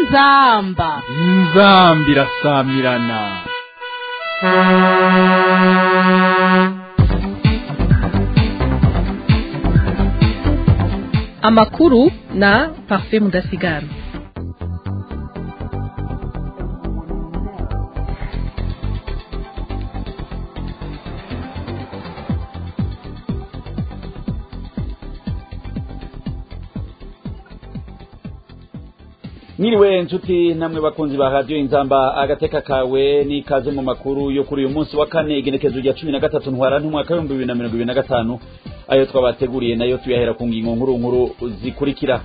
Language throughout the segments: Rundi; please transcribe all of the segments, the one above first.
inzamba inzambi irasamirana amakuru na parfait mudasigara Mwiriwe nshuti namwe bakunzi ba radio inzamba agateka kawe ni kaze mu makuru yo kuri uyu munsi wa kane igenekezo rya cumi na gatatu ntwara ntumwaka w'ibihumbi bibiri na mirongo ibiri na gatanu ayo twabateguriye nayo tuyahera ku ngingo nkuru nkuru zikurikira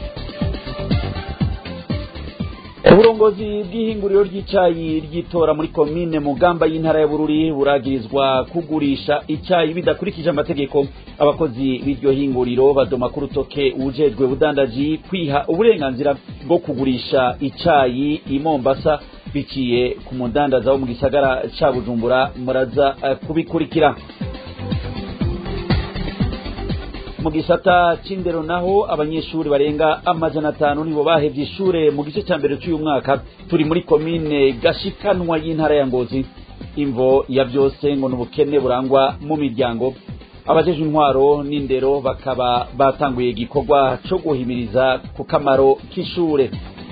uburongozi bw'ihinguriro ry'icayi ryitora muri komine mugamba y'intara ya bururi buragirizwa kugurisha icayi bidakurikije amategeko abakozi b'iryo hinguriro badoma ku rutoke ujejwe budandaji kwiha uburenganzira bwo kugurisha icayi i mombasa biciye ku mudandaza wo mu gisagara ca bujumbura muraza uh, kubikurikira mu gisata c'indero naho abanyeshuri barenga amajana atanu nibo bahevye ishure mu gice ca mbere c'uyu mwaka turi muri komine gashikanwa y'intara ya ngozi imvo ya vyose ngo n'ubukene burangwa mu miryango abajejwe intwaro n'indero bakaba batanguye igikorwa co guhimiriza ku kamaro k'ishure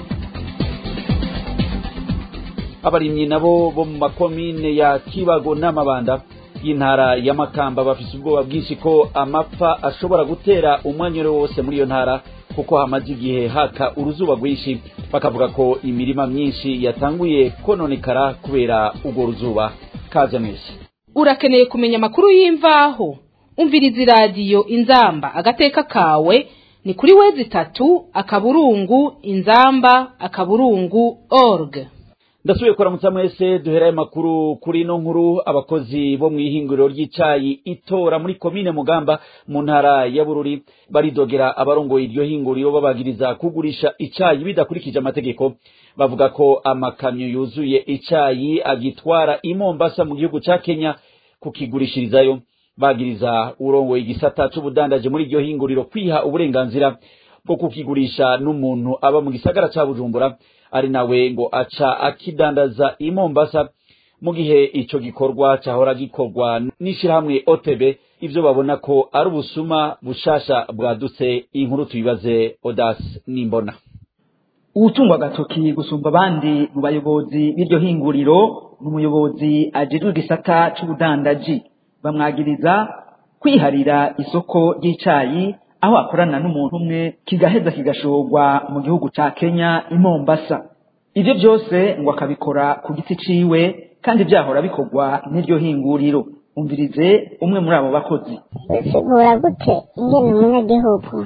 abarimyi nabo bo mu makomine ya kibago n'amabanda y'intara ya makamba bafise ubwoba bwinshi ko amapfa ashobora gutera umwanyuro wose muri iyo ntara kuko hamaze igihe haka uruzuba rwinshi bakavuga ko imirima myinshi yatanguye kononekara kubera urwo ruzuba kaze mwese urakeneye kumenya amakuru y'imvaho umviriza iradiyo inzamba agateka kawe ni kuri wezi itatu akaburungu inzamba akaburungu org ndasubiye kuramutsa mwese duherayo makuru kuri ino nkuru abakozi bo mu ihinguriro ry'icayi itora muri komine mugamba mu ntara ya bururi baridogera abarongoye iryo hinguriro babagiriza kugurisha icayi bidakurikije amategeko bavuga ko amakamyo yuzuye icayi agitwara i mombasa mu gihugu ca kenya kukigurishirizayo bagiriza urongoye igisata c'ubudandaje muri iryo hinguriro kwiha uburenganzira bwo kukigurisha n'umuntu aba mu gisagara ca bujumbura ari nawe ngo aca akidandaza i Mombasa mu gihe ico gikorwa cahora gikorwa n'ishirahamwe OTB ivyo babona ko ari ubusuma bushasha bwadutse inkuru tuyibaze Odas Nimbona uwutungwa agatoki gusumba abandi mu bayobozi b'iryo hinguriro ni umuyobozi ajejwe igisata c'ubudandaji bamwagiriza kwiharira isoko ry'icayi aho akorana n'umuntu umwe kigaheza kigashorwa mu gihugu ca Kenya i Mombasa ivyo byose ngo akabikora ku giti ciwe kandi byahora bikorwa n'iryo hinguriro umvirize umwe muri abo bakozi bisigura gute ingene umunyagihugu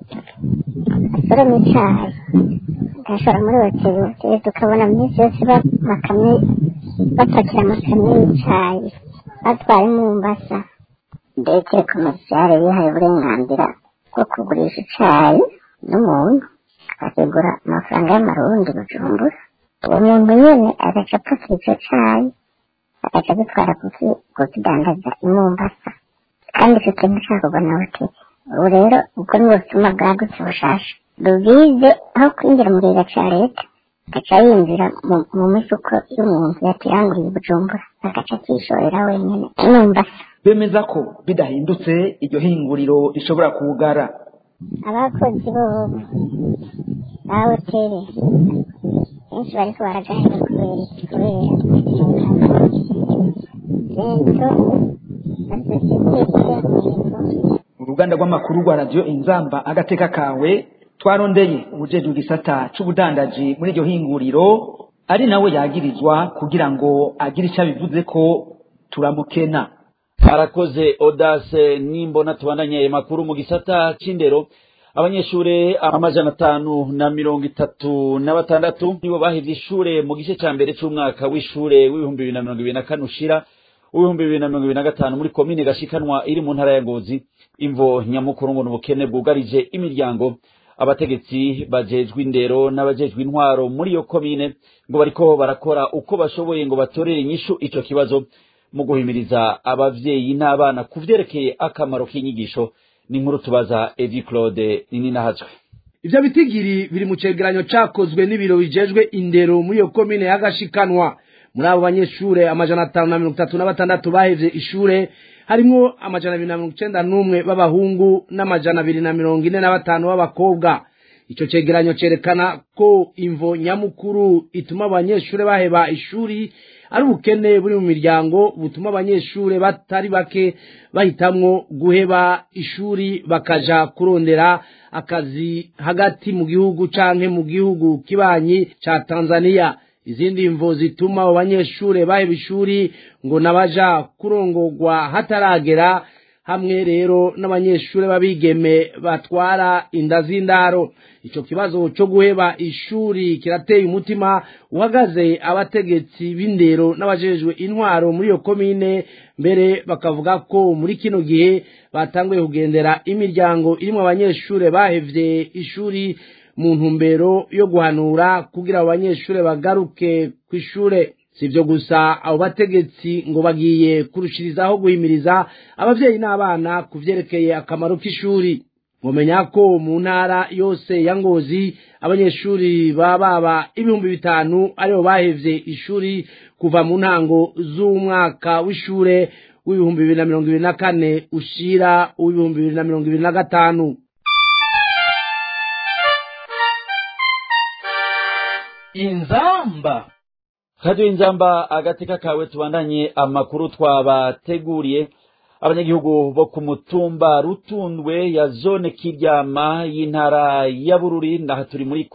asoroma icayi agashora muri hoteli hoteli tukabona minsi yose bakamye bapakira amakamyo y'icayi batwara i Mombasa ndetse komisare yihaye uburenganzira bwo kugurisha icayi n'umuntu akakigura amafaranga y'amarundi bujumbura uwo muntu nyene agaca apakira ico cayi agaca agitwara kukidandaza i mombasa kandi ico kintu cakorwa na hoteli ubu rero ubwo ni ubusuma bwagutse bushasha rubize aho kwinjira mu kigega ca leta agaca yinjira mu mifuko y'umuntu yakiranguriye bujumbura agaca akishorera wenyene i mombasa bemeza ko bidahindutse iryo hinguriro rishobora kugara abakozi bo ba hoteli benshi bariko baragahera kubera iki kubera lento basosiyete uruganda rw'amakuru rwa radiyo inzamba agateka kawe twarondeye ubujejwe igisata c'ubudandaji muri iryo hinguriro ari nawe yagirizwa kugira ngo agire ico abivuze ko turamukena arakoze odase nimbona tubandanye ayo makuru mu gisata c'indero abanyeshure amajana atanu na mirongo itatu na batandatu nibo bahevye ishure mu gice ca mbere c'umwaka w'ishure w'ibihumbi bibiri na mirongo ibiri na kane ushira w'ibihumbi bibiri na mirongo ibiri na gatanu muri komine gashikanwa iri mu ntara ya ngozi imvo nyamukuru ngo n'ubukene bwugarije imiryango abategetsi bajejwe indero n'abajejwe intwaro muri iyo komine ngo bariko barakora uko bashoboye ngo batorere inyishu ico kibazo mu guhimiriza abavyeyi n'abana ku vyerekeye akamaro k'inyigisho ni inkuru tubaza Evi Claude Nininahatswe ivyo bitigiri biri mu cegeranyo cakozwe n'ibiro bijejwe indero muri iyo komine y'agashikanwa muri abo banyeshure amajana atanu na mirongo itatu na batandatu bahevye ishure harimwo amajana abiri na mirongo icenda n'umwe b'abahungu n'amajana abiri na mirongo ine na batanu b'abakobwa ico cegeranyo cerekana ko imvo nyamukuru ituma abanyeshure baheba ishuri ari ubukene buri mu miryango butuma abanyeshure batari bake bahitamwo guheba ishuri bakaja kurondera akazi hagati mu gihugu canke mu gihugu kibanyi ca Tanzania izindi mvo zituma abo banyeshure baheba ishuri ngo nabaja kurongorwa hataragera hamwe rero n'abanyeshure babigeme batwara inda z'indaro ico kibazo co guheba ishuri kirateye umutima uhagaze abategetsi b'indero n'abajejwe intwaro muri iyo komine mbere bakavuga ko muri kino gihe batanguye kugendera imiryango irimwo abanyeshure bahevye ishuri mu ntumbero yo guhanura kugira abo banyeshure bagaruke kw'ishure sivyo gusa abo bategetsi ngo bagiye kurushirizaho guhimiriza abavyeyi n'abana kuvyerekeye akamaro k'ishuri mumenya ko mu ntara yose ya ngozi abanyeshuri baba baba ibihumbi bitanu aribo bahevye ishuri kuva mu ntango z'umwaka w'ishure w'ibihumbi bibiri na mirongo ibiri na kane ushira uw'ibihumbi bibiri na mirongo ibiri na gatanu inzamba kaduha inzamba agateka kawe tubandanye amakuru twabateguriye abanyagihugu bo ku mutumba rutundwe ya zone kiryama y'intara ya bururi naha turi muri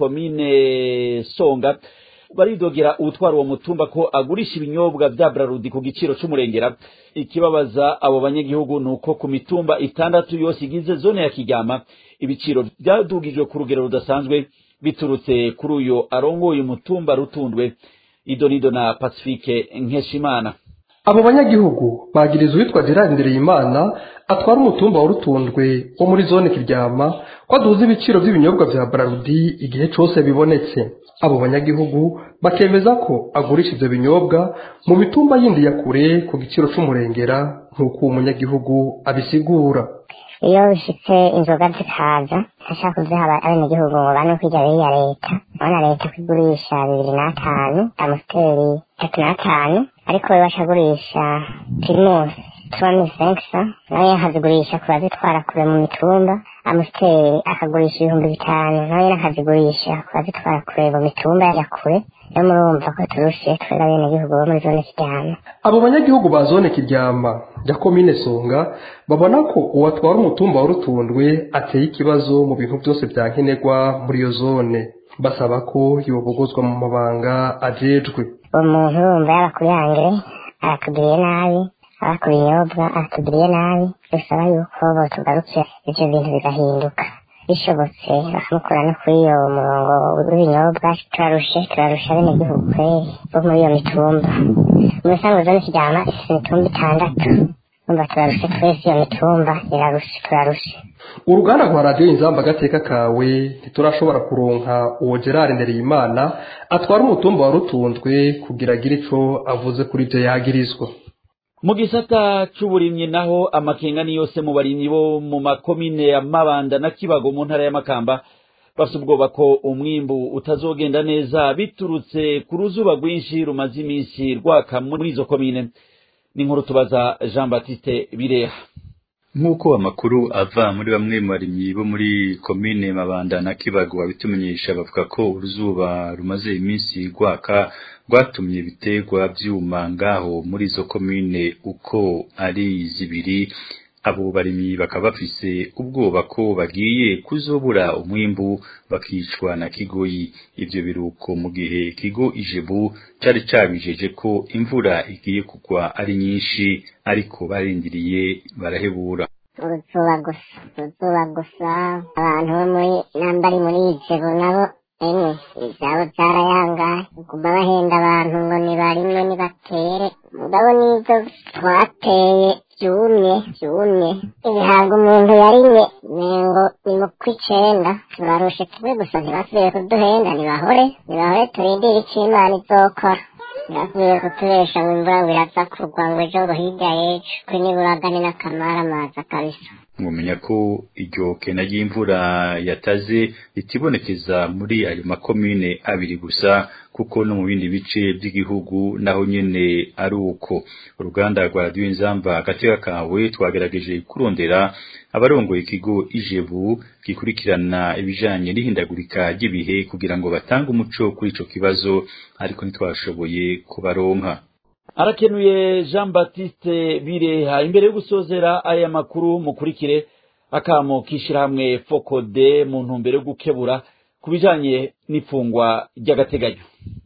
komine songa baridogera uwutwara uwo mutumba ko agurisha ibinyobwa vya brarudi ku giciro c'umurengera ikibabaza abo banyagihugu ni uko ku mitumba itandatu yose igize zone ya kiryama ibiciro vyadugijwe ku rugero rudasanzwe biturutse kuri uyo arongoye umutumba rutundwe idonido na pacifique nkeshimana abo banyagihugu bagiriza uwitwa gerard ndereyimana atwara umutumba wa rutundwe wo muri zone kiryama ko aduza ibiciro by'ibinyobwa vya brarudi igihe cose bibonetse abo banyagihugu bakemeza ko agurisha ivyo binyobwa mu mitumba yindi ya kure ku giciro c'umurengera nk'uko uwo munyagihugu abisigura iyo bishitse inzoga zikaza ashaka kuziha abenegihugu ngo bane kwirya beyi ya leta urabona leta ko igurisha bibiri n'atanu amusiteri itatu n'atanu ariko we bashagurisha pirimusi tuwani senkisa nawe akazigurisha ku bazitwara kure mu mitumba amusiteri akagurisha ibihumbi bitanu nawe akazigurisha ku bazitwara kure mu mitumba ya kure rero murumva ko turushe twebwe abenegihugu bo muri zone kiryama abo banyagihugu ba zone kiryama ya komine songa babona ko uwatwara umutumba wa rutundwe ateye ikibazo mu bintu byose bya nkenerwa muri iyo zone basaba ko yobogozwa mu mabanga ajejwe uwo muntu urumva yaba kuri hangere aratugiriye nabi aba ku binyobwa aratugiriye nabi dusaba yuko botugarukira ivyo bintu bigahinduka bishobotse bakamukura no kuri iyo murongo w'ibinyobwa turarushe turarusha abenegihugu kweri bo muri iyo mitumba mu bisanzwe zone kiryama ifise imitumba itandatu umva turarushe twese iyo mitumba irarushe turarushe uruganda rwa radiyo inzamba agateka kawe ntiturashobora kuronka uwo gerard ndereyimana atwara umutumba wa rutunzwe kugira agire ico avuze kuri ivyo yagirizwa mu gisata c'uburimyi naho amakenga ni yose mu barimyi bo mu makomine ya mabanda na kibago mu ntara y'amakamba bafite ubwoba ko umwimbu utazogenda neza biturutse ku ruzuba rwinshi rumaze iminsi rwaka muri izo komine ni nkuru tubaza jean baptiste bireha nk'uko amakuru ava muri bamwe mu barimyi bo muri komine mabanda na kibago babitumenyesha bavuga ko uruzuba rumaze iminsi rwaka rwatumye ibiterwa byuma ngaho muri izo komine uko ari zibiri abo barimyi bakaba bafise ubwoba ko bagiye kuzobura umwimbu bakicwa na kigoyi ivyo biruko mu gihe ikigo ijebu cari cabijeje ko imvura igiye kugwa ari nyinshi ariko barindiriye barahebura uruzuba gusa uruzuba gusa abantu bo muri nambari muri ijebu nabo emwe ivyabo vyarayangaye kuguma bahenda abantu ngo nibarime nibatere mugabo nivyo twateye vyumye vyumye ibihaga umuntu yarimye nengo ni mu kw'icenda turarushe kimwe gusa ntibasubiye kuduhenda nibahore nibahore turindire ico imana izokora ntibasubiye kutubesha ngo imvura ngo iraza kugwa ngo ejo ngo hirya y'ejo kwe niburagane n'akamara amaza kabisa mwumenya ko iryo kena ry'imvura yataze ritibonekeza muri ayo makomine abiri gusa kuko no mu bindi bice by'igihugu naho nyene ari uko uruganda rwa radiyo inzamba agateka kawe twagerageje kurondera abarongoye ikigo ijebu gikurikirana ibijanye n'ihindagurika ry'ibihe kugira ngo batange umuco kuri ico kibazo ariko ntitwashoboye kubaronka arakenuye jean baptiste bireha imbere yo gusozera aya makuru mukurikire akamo k'ishyirahamwe fokode mu ntumbero yo gukebura ku bijanye n'ifungwa ry'agateganyo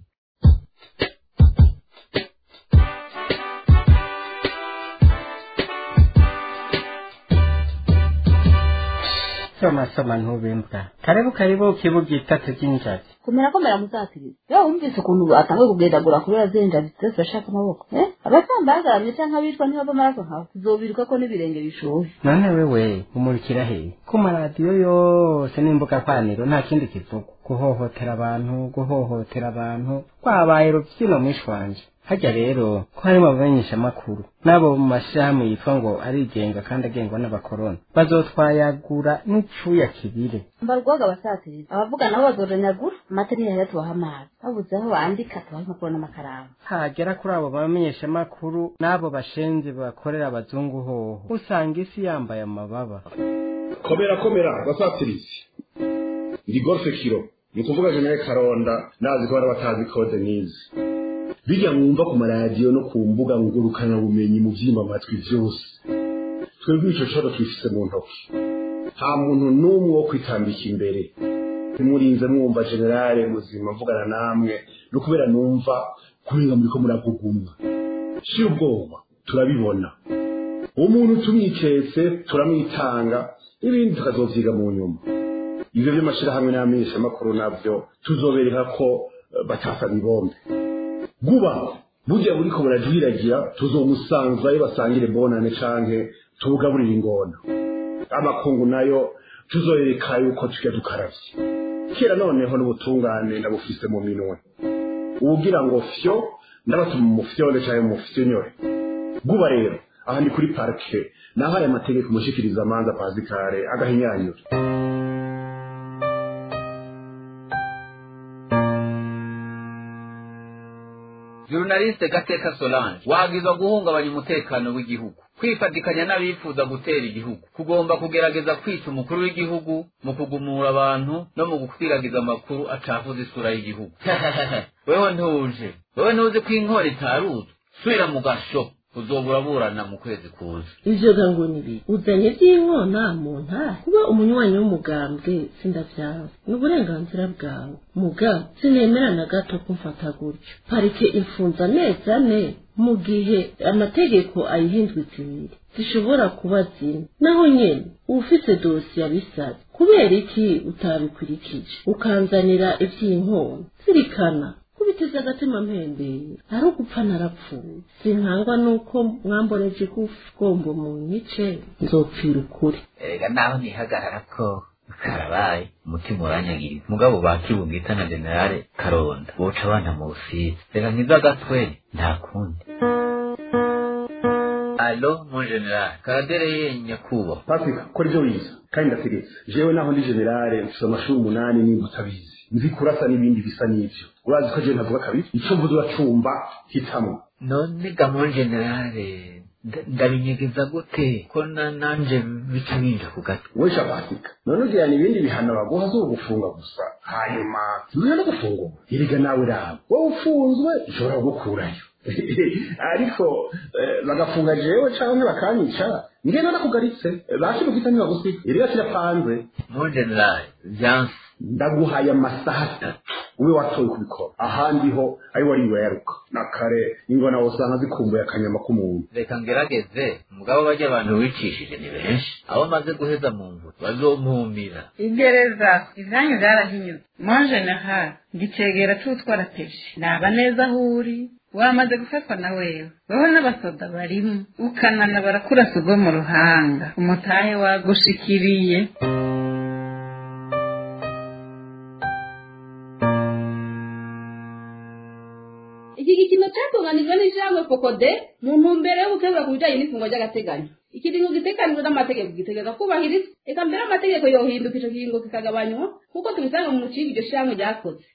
soma soma ntubembwa karibu karibu kibuga itatu ry'injazi kumera komera muzatiriza yo wumvise ukuntu atanguye kugendagura kubera zinjazi zose bashaka amaboko eh abatamba bagaramye canke abitwa ntibava amaraso nkawe tuzobiruka ko n'ibirenge bishuhe none wewe umurikira he ku maradiyo yose n'imbuga kwaniro nta kindi kivuga guhohotera abantu guhohotera abantu kwabaye rubyino mwishi wanje hajya rero ko harimo abamenyesha amakuru n'abo mu mashyirahamwe yitwa ngo arigenga kandi agengwa n'abakoroni bazotwayagura n'icuya kibire mbarwaga abasatiriza abavuga nabo bazoranyagura amateriya rero tubaha amazi babuze aho bandika tubaha impapuro n'amakaramu hagera kuri abo bamenyesha amakuru n'abo bashenzi bakorera abazungu hoho usanga isi yambaye amababa komera komera basatirizi ndi golfe kiro ni ukuvuga jenere karonda nazi ko bari batazi kode nizi bijya mwumva ku maradiyo no ku mbuga ngurukana bumenyi mu byimba amatwi byose twebwe icyo cyodo twifise mu ntoki nta muntu n'umwe wo kwitambika imbere ntimurinze mwumva generale muzima mvugana namwe no kubera numva kurenga muri ko muragugumwa si ubwoba turabibona umuntu tumwiketse turamwitanga ibindi tukazovyiga mu nyuma ivyo vy'amashirahamwe n'amenyeshamakuru navyo tuzobereka ko batasaba ibombe guba burya buriko burajwiragira tuzomusanzayo basangire bonane canke tubugaburire ingona amakungu nayo tuzoyereka yuko tujya dukaravye kera noneho n'ubutungane nabufise mu minwe uwugira ngo fyo ndabatuma umufyonde canke umufyonyore guba rero aha ni kuri parike nahaye amategeko umushikiriza amanza pazikare agahinyanyura jurnaliste gateka solange wagizwa guhungabanya umutekano w'igihugu kwifatikanya n'abifuza gutera igihugu kugomba kugerageza kwica umukuru w'igihugu mu kugumura abantu no mu gukwiragiza amakuru acafuza isura y'igihugu wewe ntuje wewe ntuzi ko inkora itaruzwe subira mu gasho uzobura burana mu kwezi kuza ivyo gango nibi uzanye vy'inkona mu ntara kuba umunywanyi w'umugambwe sindavyawe ni uburenganzira bwawe muga sinemera na gato kumfata gutyo parike imfunza amezi ane mu gihe amategeko ayihindutse ibiri zishobora kuba zine naho nyene ufise dosiye abisabye kubera iki utabikurikije ukanzanira ivy'inkona zirikana kubiteza agatima mpembeye ari ugupfa narapfuye sinkangwa nuko mwamboreje gombo mu nyice nzopfira ukuri erega naho nihagarara ko karabaye umutima uranyagiriza mugabo bakibugita na generale karonda boca abana mu busizi reka nkiza agatwe nta kundi alo mon general karadere ye nyakubahwa patrick kora ibyo wize kandi ndategetse jewe naho ndi generale mfise amashuri umunani nimba utabizi nzi kurasa n'ibindi bisa n'ivyo urazi ko jewe ntavuga kabiri ico mvuze uracumba hitamwo none ga mon generale ndabinyegeza gute ko na nanje bica binja ku gatwe we shapatika none ugirana ibindi bihano baguha zo gufunga gusa hanyuma nturiya no gufungwa erega nawe raba wowe ufunzwe ishobora kugukurayo ariko bagafunga jewe canke bakanyica ngenda nakugaritse bashira ugita ntibagusiga erega kirapanze mon general vyanse ndaguhaye amasaha atatu ube watoye kubikora ahandi ho ari wariwe yaruka na kare ingona wosanga zikumbuye akanyama k'umuntu reka ngerageze mugabo bajya abantu wicishije ni benshi abo maze guheza mu mvura bazompumira igereza ivyanyu vyarahinyuze mon general ngicegera c'utwara peji naba neza aho uri wamaze gufatwa na wewe wewe n'abasoda barimo ukanana barakurasa ubwo mu ruhanga umutahe wagushikiriye iki gikino cyatunganijwe n'ijambo fokode mu ntumbero yo gukemura ku bijyanye n'ifungwa ry'agateganyo ikiringo gitekanijwe n'amategeko gitegeka kubahiriza reka mbere amategeko yohinduka ico kiringo kikagabanywa kuko tubisanga mu mucinga iryo shirahamwe ryakoze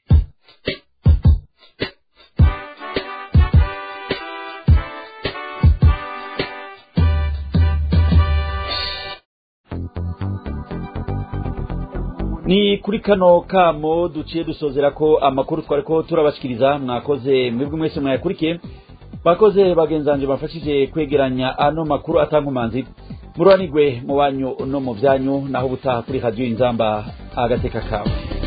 ni kuri kano kamo duciye dusozera ko amakuru twari ko turabashikiriza mwakoze mwebwe mwese mwayakurikiye bakoze bagenzanje bafashije kwegeranya ano makuru atankumanzi muruhanigwe mu banyu no mu byanyu naho ubutaha kuri radiyo inzamba agateka kawe